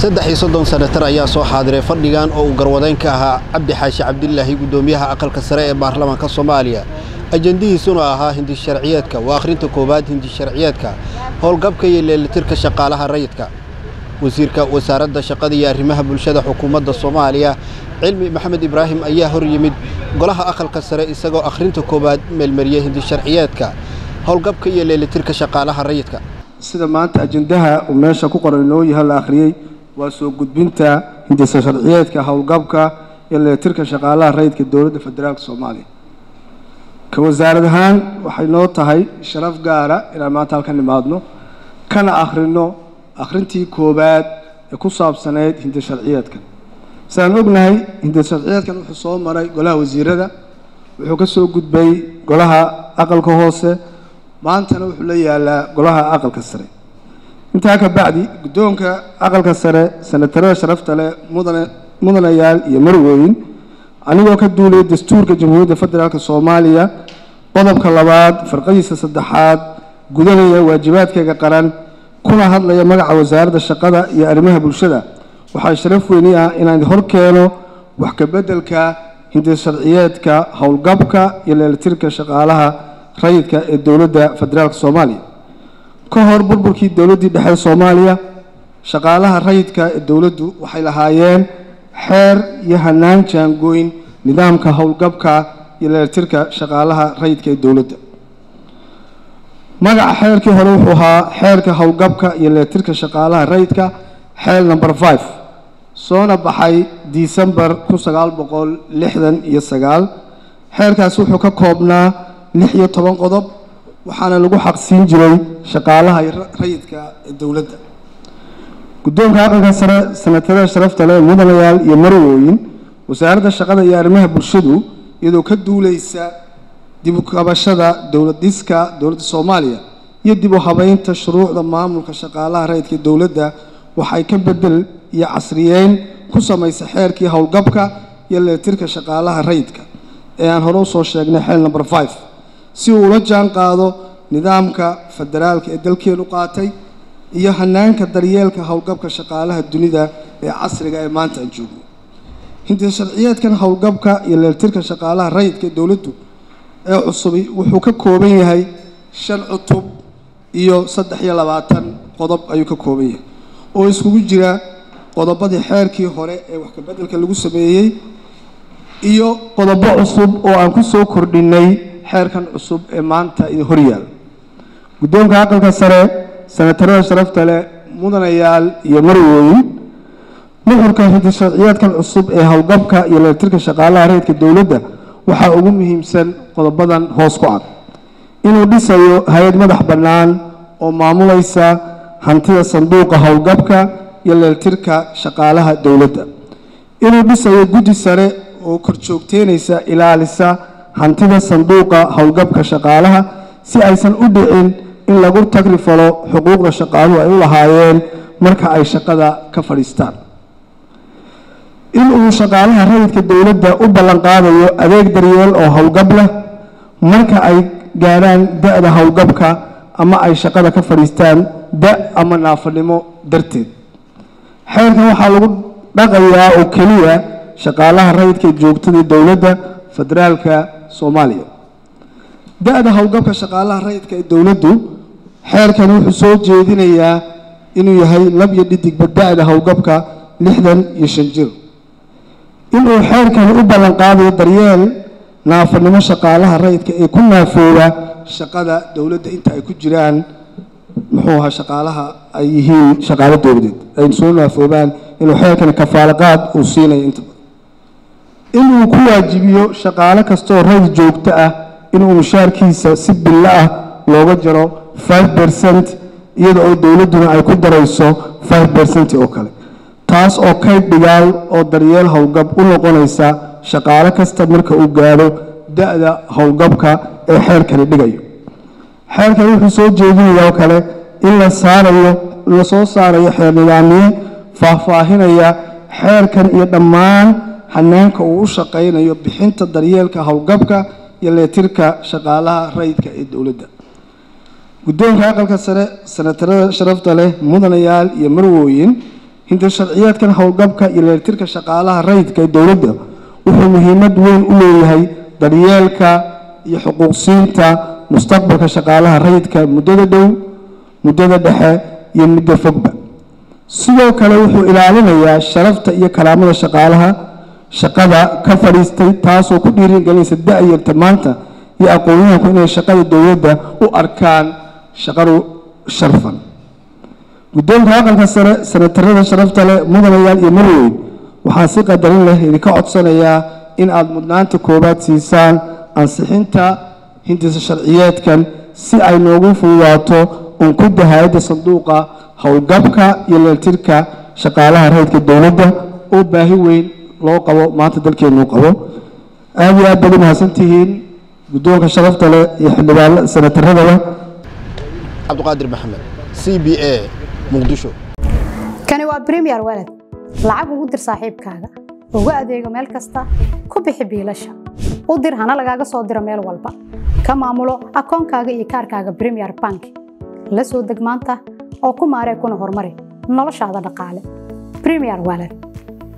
saddex iyo soddon senatar ayaa soo xaadiray fadhigan oo uu garwadeyn ka ahaa cabdi xaashi cabdilaahi guddoomiyaha aqalka sare ee baarlamaanka soomaaliya ajendihiisuna ahaa hindi sharciyeedka waa akhrinta koowaad hindi sharciyeedka howlgabka iyo leelitirka shaqaalaha rayidka wasiirka wasaaradda shaqada iyo arrimaha bulshada xukuumadda soomaaliya cilmi maxamed ibraahim ayaa hor yimid golaha aqalka sare isagoo akhrinta koowaad meelmariyey hindi sharciyeedka howlgabka iyo leelitirka shaqaalaha rayidka sida maanta ajendaha uu meesha ku qoran inoo yahay la akhriyey waa soo gudbinta hindisa sharciyeedka howlgabka iyo leelitirka shaqaalaha rayidka dowladda federaalka soomaaliya ka wasaarad ahaan waxay noo tahay sharaf gaara inaan maanta halkan imaadno kana akhrino akhrintii koowaad ee ku saabsaneyd hindi sharciyeedkan sidaan ognahay hindi sharciyeedkan wuxuu soo maray golaha wasiirada wuxuu ka soo gudbay golaha aqalka hoose maantana wuxuu la yaalaa golaha aqalka sare intaa ka bacdi guddoonka aqalka sare senatarada sharafta leh mudane mudanayaal iyo marweyn anigoo ka duulaya dastuurka jamhuuriyadda federaalk soomaaliya qodobka labaad farqadiisa saddexaad gudanaya waajibaadkayga qaran kuna hadlaya magaca wasaaradda shaqada iyo arrimaha bulshada waxaa sharaf weyni ah inaan hor keeno wax ka beddelka hindi sharciyeedka howlgabka iyo leelitirka shaqaalaha rayidka ee dowladda federaalk soomaaliya ka hor burburkii dowladdii dhexe soomaaliya shaqaalaha rayidka ee dowladdu waxay lahaayeen xeer iyo hanaan jaangooyn nidaamka howlgabka iyo leelitirka shaqaalaha rayidka ee dowladda magaca xeerkii hore wuxuu ahaa xeerka howlgabka iyo leelitirka shaqaalaha rayidka xeel number five soona baxay disembar kun sagaal boqol lixdan iyo sagaal xeerkaasi wuxuu ka koobnaa lix iyo toban qodob waxaana lagu xaqsiin jiray shaqaalaha rayidka ee dowladda guddoonka aqalka sare senatarada sharafta leh mudanayaal iyo marwooyin wasaaradda shaqada iyo arrimaha bulshadu iyadoo ka duuleysa dib u kabashada dowlad dhiska dowladda soomaaliya iyo dib u habeynta shuruucda maamulka shaqaalaha rayidka dowladda waxay ka bedel iyo casriyeyn ku samaysa xeerkii howlgabka iyo leelitirka shaqaalaha rayidka ee aan hore usoo sheegnay xeel number five si uu ula jaan qaado nidaamka federaalka ee dalkeenu qaatay iyo hanaanka daryeelka howlgabka shaqaalaha dunida ee casriga ee maanta aan joogno hinti sharciyeedkan howlgabka iyo leelitirka shaqaalaha rayidka ee dowladdu ee cusubi wuxuu ka kooban yahay shan cutub iyo saddex iyo labaatan qodob ayuu ka kooban yahay oo iskugu jira qodobadii xeerkii hore ee wax kabeddelka lagu sameeyey iyo qodobo cusub oo aan ku soo kordhinay xeerkan cusub ee maanta idin horyaal guddoonka aqalka sare senatarada sharafta leh mudanayaal iyo marwooyin nuxurka hindi sharciyeedkan cusub ee howlgabka iyo leelitirka shaqaalaha rayidka dowladda waxaa ugu muhiimsan qodobadan hoos ku cad inuu dhisayo hay-ad madax bannaan oo maamulaysa hantida sanduuqa howlgabka iyo leelitirka shaqaalaha dowladda inuu dhisayo guddi sare oo korjoogteynaysa ilaalisa hantida sanduuqa howlgabka shaqaalaha si aysan u dhicin in lagu tagrifalo xuquuqda shaqaaluhu ay u lahaayeen marka ay shaqada ka fadhiistaan in uu shaqaalaha rayidka dowladda u ballanqaadayo adeeg daryeel oo howlgab leh marka ay gaadhaan da-da howlgabka ama ay shaqada ka fadhiistaan da ama naafanimo darteed xeerkan waxaa lagu dhaqayaa oo keliya shaqaalaha rayidka joogtada dowladda federaalka soomaaliya da-da howlgabka shaqaalaha rayidka ee dowladdu xeerkan wuxuu soo jeedinayaa inuu yahay lab iyo dhidigba da-da howlgabka lixdan iyo shan jir inuu xeerkan u ballanqaadayo daryeel naafanimo shaqaalaha rayidka ee ku naafooba shaqada dowladda inta ay ku jiraan muxuu ahaa shaqaalaha ay yihiin shaqaalo dowladeed ay soo naafoobaan inuu xeerkan kafaalaqaad uu siinayo inta badan inuu ku waajibiyo shaqaale kastaoo rayid joogto ah inuu mushaarkiisa si billo ah looga jaro five percent iyada oo dowladduna ay ku darayso five percent oo kale taas oo kayd dhigaal oo daryeel howlgab u noqonaysa shaqaale kasta marka uu gaadho da-da howlgabka ee xeerkani dhigayo xeerkani wuxuu soo jeedinayaa oo kale in la saarayo la soo saarayo xeer nidaamiye faahfaahinaya xeerkan iyo dhammaan hanaanka uu u shaqaynayo bixinta daryeelka howlgabka iyo leetirka shaqaalaha rayidka ee dowladda guddoonka aqalka sare senatarada sharafta leh mudanayaal iyo marwooyin hinda sharciyeedkan howlgabka iyo leeltirka shaqaalaha rayidka ee dowladda wuxuu muhiimad weyn u leeyahay daryeelka iyo xuquuqsiinta mustaqbalka shaqaalaha rayidka muddada dhow muddada dhexe iyo muddo fogba sidoo kale wuxuu ilaalinayaa sharafta iyo karaamada shaqaalaha shaqada ka fadhiistay taasoo ku dhiirigelinaysa da-yarta maanta iyo aqoonyahanku inay shaqada dowladda u arkaan shaqadu sharfan guddoonka aqalka sare sanatarada sharafta leh mudanayaal iyo marweyn waxaan si qadarin leh idinka codsanayaa in aada mudnaanta koowaad siisaan ansixinta hindisa sharciyeedkan si ay noogu fududaato unkudda hay-adda sanduuqa howlgabka iyo leeltirka shaqaalaha rayidka dowladda oo baahi weyn loo qabo maanta dalkeenuu qabo aada iyo aad baad u mahadsantihiin guddoonka sharafta leh iyo xildhibaan sanataradaba cabdiqaadir maxamed c b a muqdisho kani waa bremiyer walad lacag ugu dir saaxiibkaaga ugu adeego meel kasta ku bixi biilasha u dir hana lagaaga soo diro meel walba ka maamulo akoonkaaga iyo kaarkaaga bremiyer bank la soo deg maanta oo ku maaree kuna horumari noloshaada dhaqaale bremiyer walad